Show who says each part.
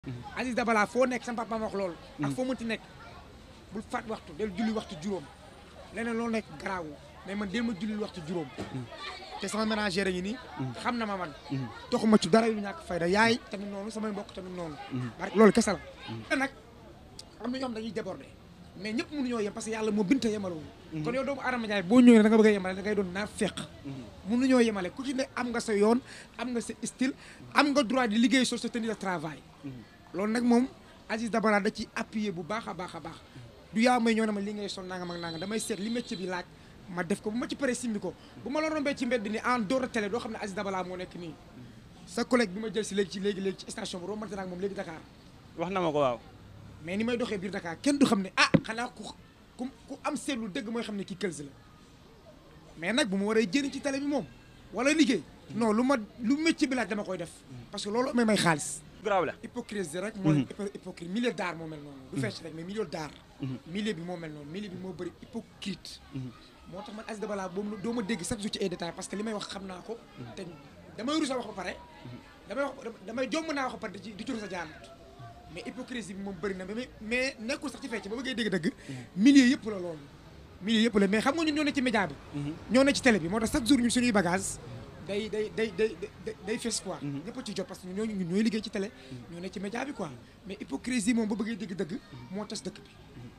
Speaker 1: Aziz Dabala foo nekk sama papa ma wax loolu ak foo mënti nekk bul faat waxtu del julli waxtu juróom leneen loolu nekk garaawu mais man del ma julli waxtu juróom te sama ménagère yi nii xam na ma man toxuma ci dara yu ñàkk fayda yaay tamit noonu samay mbokk tamit noonu barke loolu kese la te nag am na ñoo xam dañuy déborder mais ñëpp mënuñoo yem parce que yàlla moo binte yemalewul kon yow doomu Adama Ndiaye boo ñëwee da nga bëgg a yemale da ngay doon naa feq mënuñoo yemale ku ci ne am nga sa yoon am nga sa style am nga droit di liggéey sur sa tenue de travail loolu nag moom Aziz Dabala da ci appuyer bu baax a baax a baax du yaa may ñëw na ma li ngay son nangam ak nangam damay seet li métier bi laaj ma def ko bu ma ci paree simbi ko bu ma la rombee ci mbedd ni en dehors de télé doo xam ne Aziz Dabala moo nekk nii sa collègue bi ma jël si léegi ci léegi léegi ci station bi rombante naa ak moom léegi Dakar
Speaker 2: wax na ma ko waaw.
Speaker 1: mais ni may doxee biir Dakar kenn du xam ne ah xanaa ku ku ku am seetlu dëgg mooy xam ne kii këls la mais nag bu ma waree jëriñ ci télé bi moom wala liggéey non lu ma lu métier bi laaj dama koy def parce que loolu may may xaalis
Speaker 2: grave la.
Speaker 1: hypocrisie rek mooy hypocrite milieu d'art moo mel noonu du fecc rek mais milieu d'art milieu bi moo mel noonu milieu bi moo bëri hypocrite moo tax man Aziz Dabala boobu doo ma dégg chaque jour ci ay détails parce que li may wax xam naa ko te damay rus a wax ba pare damay wax damay jomb naa wax ba pare di ci di ci rus a jaanut mais hypocrisie bi moom bëri na mais mais nekkul sax ci fecc ba bëggee dégg dëgg milieu yëpp la loolu milieu yëpp la mais xam nga ñun ñoo ne ci média bi ñoo ne ci télé bi moo tax chaque jour ñun suñuy bagage day day day day day day fes quoi ñëpp a ci jot parce que ñoo ñun ñooy liggéey ci télé ñoo ne ci média bi quoi mais hypocrisie moom ba bëggee dégg dëgg moo tas dëkk bi